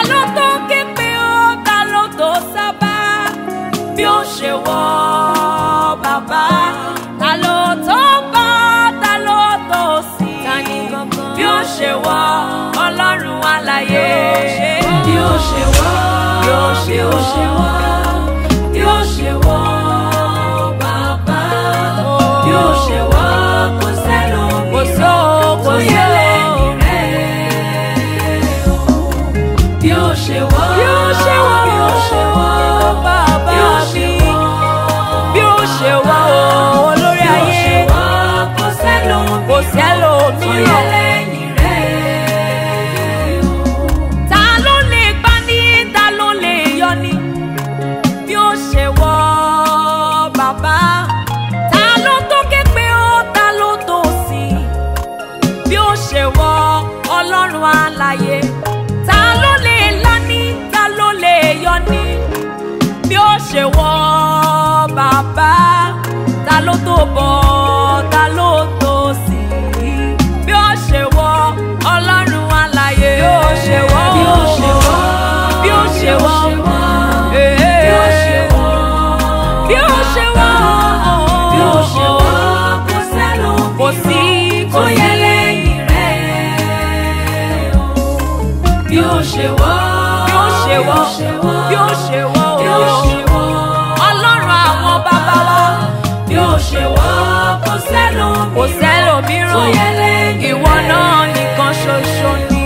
ló tó képe ó ta ló tó sábà bí ó ṣe wọ bàbá ta ló tó bá ta ló tó sí bí ó ṣe wọ ọlọ́run alàyè bí ó ṣe wọ bí ó ṣe wọ bí ó ṣe wọ bàbá bí ó ṣe wọ kò sẹ́lòmíràn tó yẹ lẹ́yìn rẹ̀ bí ó ṣe wọ́ bí ó ṣe wọ́ bí ó ṣe wọ́ bàbá mi bí ó ṣe wọ́ olórí ayé kò sẹ́lòmíràn kò sẹ́lòmíràn lẹ́yìn rẹ̀ ta ló lè gbà ní ta ló lè yọ ní bí ó ṣe wọ́ bàbá ta ló tó ké pé ó ta ló tó sí bí ó ṣe wọ ọlọ́run alàyè ta ló lè lání ta ló lè yọ ní bí ó ṣe wọ bàbá ta ló tó bọ̀ ta ló tó sí bí ó ṣe wọ ọlọ́run alàyè bí ó ṣe wọ bí ó ṣe wọ bí ó ṣe wọ bí ó ṣe wọ bí ó ṣe wọ bí ó ṣe wọ kò sẹ́nu kò sí tó yẹ lẹ́yìn rẹ̀ bí ó ṣe wọ́ bí ó ṣe wọ́ bí ó ṣe wọ́ bí ó ṣe wọ́ ọlọ́run àwọn bàbá wa bí ó ṣe wọ́ kò sẹ́nu kò sẹ́nu mìíràn tó yẹ lẹ́yìn rẹ̀ ìwọ náà nìkan ṣoṣo ni.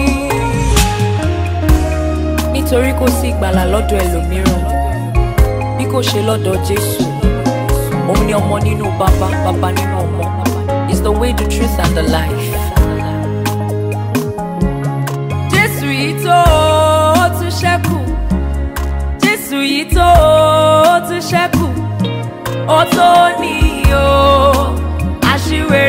nítorí kò sí ìgbàlà lọ́dọ̀ ẹlòmíràn bí kò ṣe lọ́dọ̀ jésù òun ni ọmọ nínú bàbá bàbá nínú ọmọ is the way the truth and the life. jésù yìí tó ó tún ṣẹ́kù jésù yìí tó ó tún ṣẹ́kù ó tó ní o aṣíwèrè